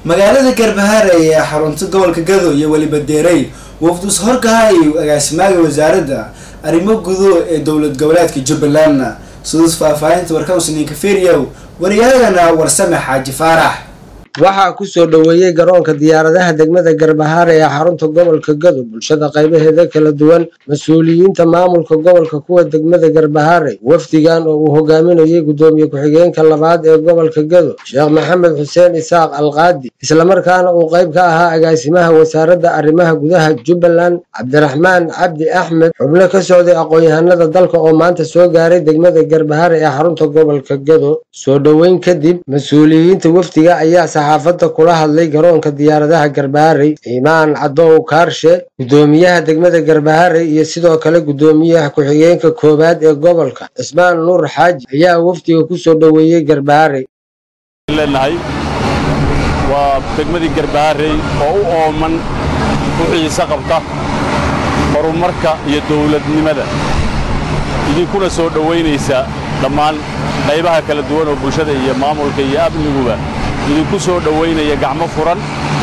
magaalada garbahaare ee xarunta gobolka gado iyo weliba deerey wafdus horkahay agaasimaaga wasaaradda arrimo gudo ee dowlad goboleedka jubbaland siduus faahfaahinta warkawsninka feriyow waryaagana warsame xaaji faarax waxaa ku soo dhoweeyey garoonka diyaaradaha degmada garbahaare ee xarunta gobolka gado bulshada qaybaheeda kala duwan mas-uuliyiinta maamulka gobolka kuwa degmada garbahaare wafdigan oo uu hogaaminayay guddoomiye ku-xigeenka labaad ee gobolka gado sheekh maxamed xuseen isaaq alqaadi islamarkaana uu qayb ka ahaa agaasimaha wasaaradda arrimaha gudaha jubbaland cabdiraxmaan cabdi axmed xubno ka socday aqoon-yahanada dalka oo maanta soo gaaray degmada garbahaare ee xarunta gobolka gado soo dhoweyn kadib mas-uuliyiinta wafdiga ayaa saxaafadda kula hadlay garoonka diyaaradaha garbaharey imaan cadow kaarshe guddoomiyaha degmada garbaharey iyo sidoo kale guddoomiyaha ku-xigeenka koowaad ee gobolka cismaan nuur xaaji ayaa wafdiga ku soo dhoweeyey garbaharey leenahay waa degmadii garbaharey oo u ooman u xiise qabta horumarka iyo dawladnimada idinkuna soo dhowaynaysa dhammaan qaybaha kala duwan oo bulshada iyo maamulka iyo amniguba idinku soo dhowaynaya gacmo furan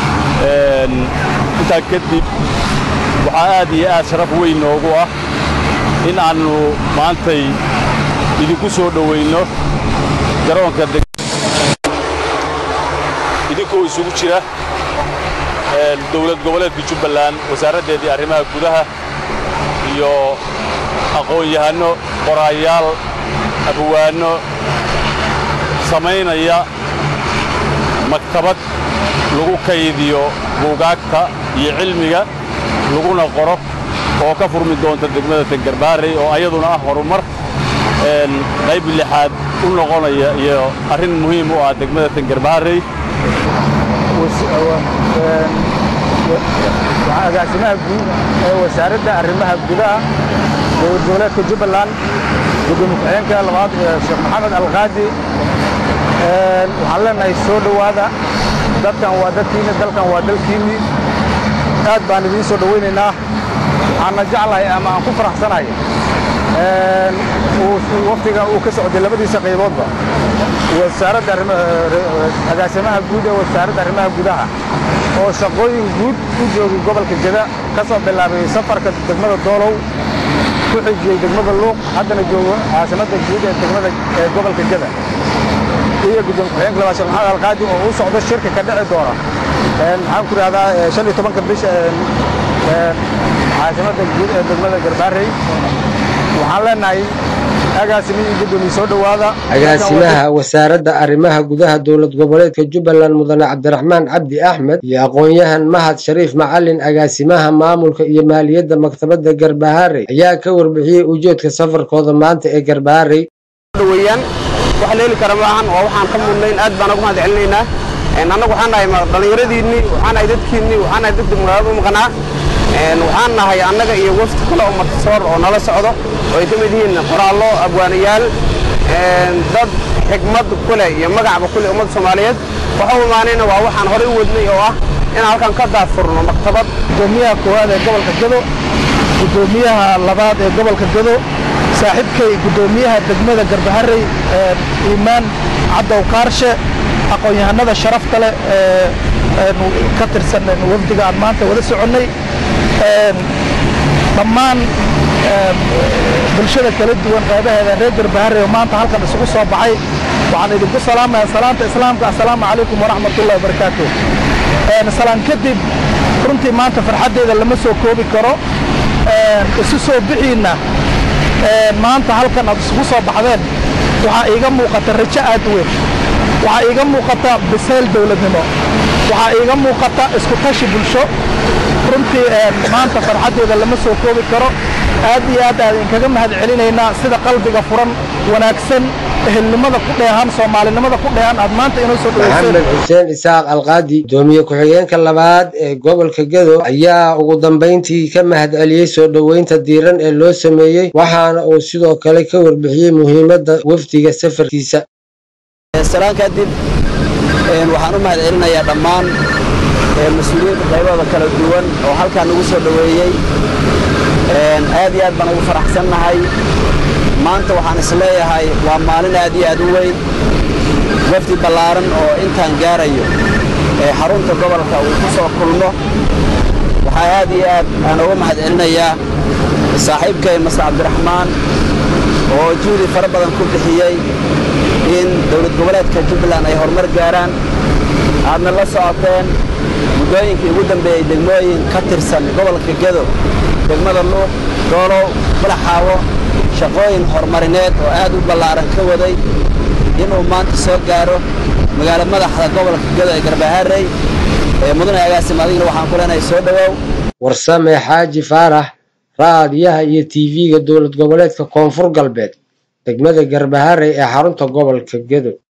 intaa kadib waxaa aad iyo aad sharaf weyn noogu ah in aannu maantay idinku soo dhowayno garoonka idinkoo isugu jira dowlad goboleedka jubbaland wasaaraddeedii arrimaha gudaha iyo aqoon-yahanno qoraayaal abwaanno samaynaya maktabad lagu kaydiyo buugaagta iyo cilmiga laguna qoro oo ka furmi doonta degmada tangarbaarey oo ayaduna ah horumar qayb lixaad u noqonaya iyo arrin muhiim u ah degmada tangarbaarey agaasimaha guud ee wasaaradda arrimaha gudaha dowlad goboleedka jubbaland gudoomiye ku-xigeenka labaad sheekh maxamed alqaadi waxaan leenahay soo dhowaada dadkan waa dadkiinni dalkan waa dalkiinni aad baan idiin soo dhowaynaynaa waxaanna jeclahay ama aan ku faraxsanahay waftiga uu ka socday labadiisa qayboodba wasaaradda agaasimaha guud ee wasaaradda arrimaha gudaha oo shaqooyin guud u joogay gobolka geda ka soo bilaabay safarka degmada doolow ku xijiyey degmada luuq haddana joogo caasimadda guud ee degmada ee gobolka geda iyo gudoomiye ku-xigeenka labaad sheekh maxamed alqaadi oo u socdo shirka ka dhici doona maxaan ku idhahdaa shan iyo tobanka bisha caasimadda guud ee degmada garbaarey waxaan leenahay agaasimi iyo gudoomiye soo dhowaada agaasimaha wasaaradda arrimaha gudaha dowlad goboleedka jubbaland mudane cabdiraxmaan cabdi axmed iyo aqoon-yahan mahad shariif macalin agaasimaha maamulka iyo maaliyadda maktabadda garbaharey ayaa ka warbixiyey ujeedka safarkooda maanta ee garbaharey dhaweyaan wax leeli kara maahan waa waxaan ka mudnayn aad baan ugu mahad celinaynaa annagu waxaan nahay dhallinyaradiinnii waxaan nahay dadkiinnii waxaan nahay dadka magaalada u maqnaa waxaan nahay annaga iyo wafti kale oo martisoor oo nala socdo oo ay ka mid yihiin qoraallo abwaanayaal dad xigmad ku leh iyo magacba ku leh ummadda soomaaliyeed waxa u imaanayna waa waxaan horey u wadnay oo ah inaan halkan ka daafurno maktabad gudoomiyaha koowaad ee gobolka gado gudoomiyaha labaad ee gobolka gado saaxiibkay gudoomiyaha degmada garbaharey iimaan cadow kaarshe aqoon-yahanada sharafta leh ee ka tirsan wafdiga aan maanta wada soconnay dhammaan bulshada kala duwan qaybaheeda reer garbaharey oo maanta halkan isugu soo baxay waxaan idinku salaamaya salaanta islaamka assalaamu calaykum waraxmatullahi wabarakaatu salaan kadib runtii maanta farxaddeeda lama soo koobi karo isu soo bixiinna maanta halkan aad isugu soo baxdeen waxaa iiga muuqata rajo aad weyn waxaa iiga muuqata bisayl dowladnimo waxaa iiga muuqata isku tashi bulsho runtii maanta farxaddeeda lama soo koobi karo aad iyo aad aad inkaga mahad celinaynaa sida qalbiga furan wanaagsan ehelnimada ku dheehan soomaalinimada ku dheehan aad maanta inoo soo maxamed xuseen isaaq alqaadi gudoomiye ku-xigeenka labaad ee gobolka gado ayaa ugu dambayntii ka mahad celiyey soo dhoweynta diiran ee loo sameeyey waxaana uu sidoo kale ka warbixiyey muhiimadda wafdiga safarkiisa salaan kadib waxaan u mahad celinayaa dhammaan mas-uuliyiinta qaybooda kala duwan oo halkaan nagu soo dhoweeyey aad iyo aad baan ugu faraxsannahay maanta waxaan isleeyahay waa maalin aad iyo aad u weyn wafdi ballaaran oo intaan gaarayo xarunta gobolka uu ku soo kulmo waxaa aad iyo aad aan uga mahad celinayaa saaxiibkay masar cabdiraxmaan oo juhdi fara badan ku bixiyey in dowlad goboleedka jubbaland ay horumar gaaraan aadna la socoteen muddooyinkii ugu dambeeyey degmooyin ka tirsan gobolka gedo degmada luuq doolow balaxaawo shaqooyin horumarineed oo aad u ballaaran ka waday inuu maanta soo gaaro magaalo madaxda gobolka gedo ee garbaharey ee mudane agaasim adigna waxaan ku leenahay soo dhowow warsame xaaji faarax raadiyaha iyo tv-ga dowlad goboleedka koonfur galbeed degmada garbaharey ee xarunta gobolka gedo